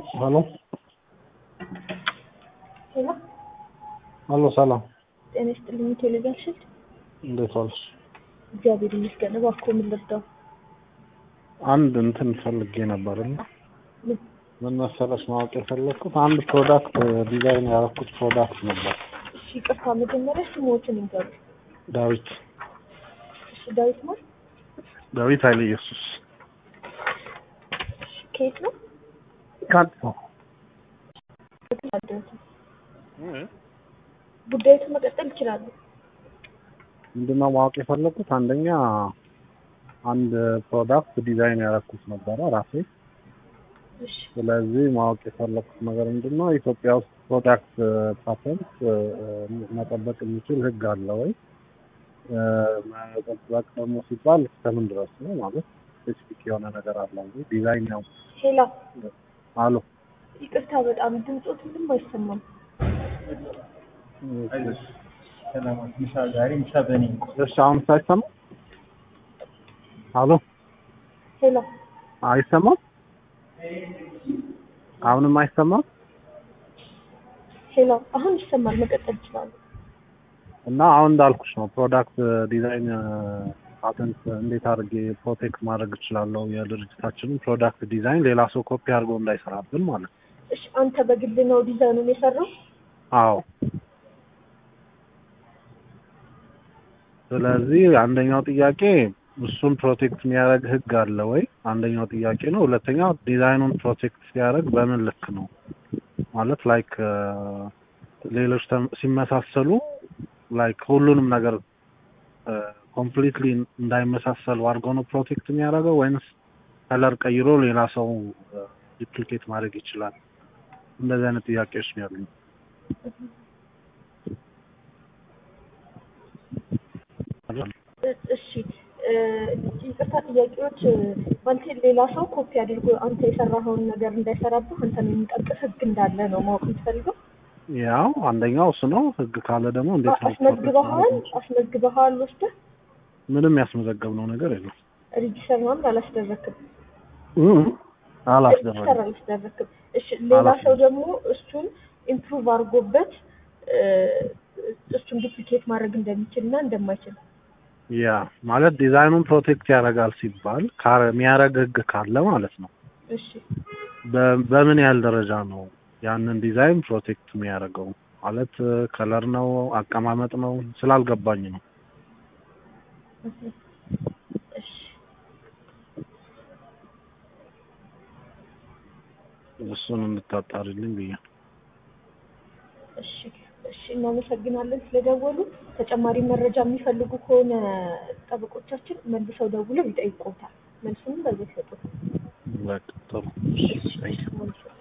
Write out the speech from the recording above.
ሄሎ ሄሎ ሄሎ፣ ሰላም ጤና ይስጥልኝ። ቴሌቪዥን ሽልድ እንዴት ዋልሽ? እግዚአብሔር ይመስገን። እባክዎ ምን ልርዳው? አንድ እንትን ፈልጌ ነበርና ምን? ምን መሰለሽ ማወቅ የፈለግኩት አንድ ፕሮዳክት ዲዛይን ያደረኩት ፕሮዳክት ነበር። እሺ ይቅርታ፣ መጀመሪያ ስሞትን ይንገሩ። ዳዊት እሺ ዳዊት ማር ዳዊት ኃይለ ኢየሱስ እሺ ከየት ነው? ከአዲስ አበባ አደረሰ ጉዳዩን መቀጠል ይችላሉ። ምንድነው ማወቅ የፈለግኩት አንደኛ አንድ ፕሮዳክት ዲዛይን ያደረኩት ነበረ ራሴ። እሺ ስለዚህ ማወቅ የፈለግኩት ነገር ምንድነው ኢትዮጵያ ውስጥ ፕሮዳክት ፓተንት መጠበቅ የሚችል ሕግ አለ ወይ? መጠበቅ ደግሞ ሲባል እስከምን ድረስ ነው ማለት ስፔሲፊክ የሆነ ነገር አለ ወይ? ዲዛይን ነው ሄላ አሉ ይቅርታ፣ በጣም ድምፆት ምንም አይሰማም። ሰላማት ምሳ ዛሬ ምሳ በእኔ እሺ አሁን ሳይሰማ አሎ ሄላ አይሰማም? አሁንም አይሰማም? ሄላ አሁን ይሰማል። መቀጠል ይችላሉ። እና አሁን እንዳልኩሽ ነው ፕሮዳክት ዲዛይን ፓተንት እንዴት አድርጌ ፕሮቴክት ማድረግ እችላለሁ? የድርጅታችንን ፕሮዳክት ዲዛይን ሌላ ሰው ኮፒ አድርጎ እንዳይሰራብን ማለት ነው። እሺ አንተ በግል ነው ዲዛይኑን የሰራው? አዎ። ስለዚህ አንደኛው ጥያቄ እሱን ፕሮቴክት የሚያደርግ ህግ አለ ወይ? አንደኛው ጥያቄ ነው። ሁለተኛው ዲዛይኑን ፕሮቴክት ሲያደርግ በምን ልክ ነው ማለት ላይክ ሌሎች ተም- ሲመሳሰሉ ላይክ ሁሉንም ነገር ኮምፕሊትሊ እንዳይመሳሰሉ አድርጎ ነው ፕሮቴክት የሚያደርገው ወይንስ ከለር ቀይሮ ሌላ ሰው ዲፕሊኬት ማድረግ ይችላል? እንደዚህ አይነት ጥያቄዎች ነው ያሉኝ። እሺ እ፣ ይቅርታ ጥያቄዎች እ፣ ማለት ሌላ ሰው ኮፒ አድርጎ አንተ የሰራኸውን ነገር እንዳይሰራብህ አንተን የሚጠብቅ ህግ እንዳለ ነው ማወቅ የምትፈልገው? ያው አንደኛው እሱ ነው። ህግ ካለ ደግሞ እንዴት ነው አስመዝግበሃል? አስመዝግበሃል ወስደህ ምንም ያስመዘገብነው ነገር የለም። ሬጂስተር ምናምን አላስደረክም? እም፣ ሬጂስተር አላስደረግም። አላስደረክም። እሺ ሌላ አላስደረግም። ሰው ደግሞ እሱን ኢምፕሩቭ አድርጎበት እ፣ እሱን ዱፕሊኬት ማድረግ እንደሚችል እና እንደማይችል ያ ማለት ዲዛይኑን ፕሮቴክት ያደርጋል ሲባል ካ- የሚያደርግ ህግ ካለ ማለት ነው። እሺ በ- በምን ያህል ደረጃ ነው ያንን ዲዛይን ፕሮቴክት የሚያደርገው? ማለት ከለር ነው አቀማመጥ ነው ስላልገባኝ ነው። እሺ እሱን እንድታጣሪልኝ ብዬ ነው። እሺ እሺ እናመሰግናለን ስለደወሉ። ተጨማሪ መረጃ የሚፈልጉ ከሆነ ጠበቆቻችን መልሰው ደውለው ይጠይቁታል። መልሱንም በዚህ ይሰጡት። በቃ ጥሩ። እሺ መልሱ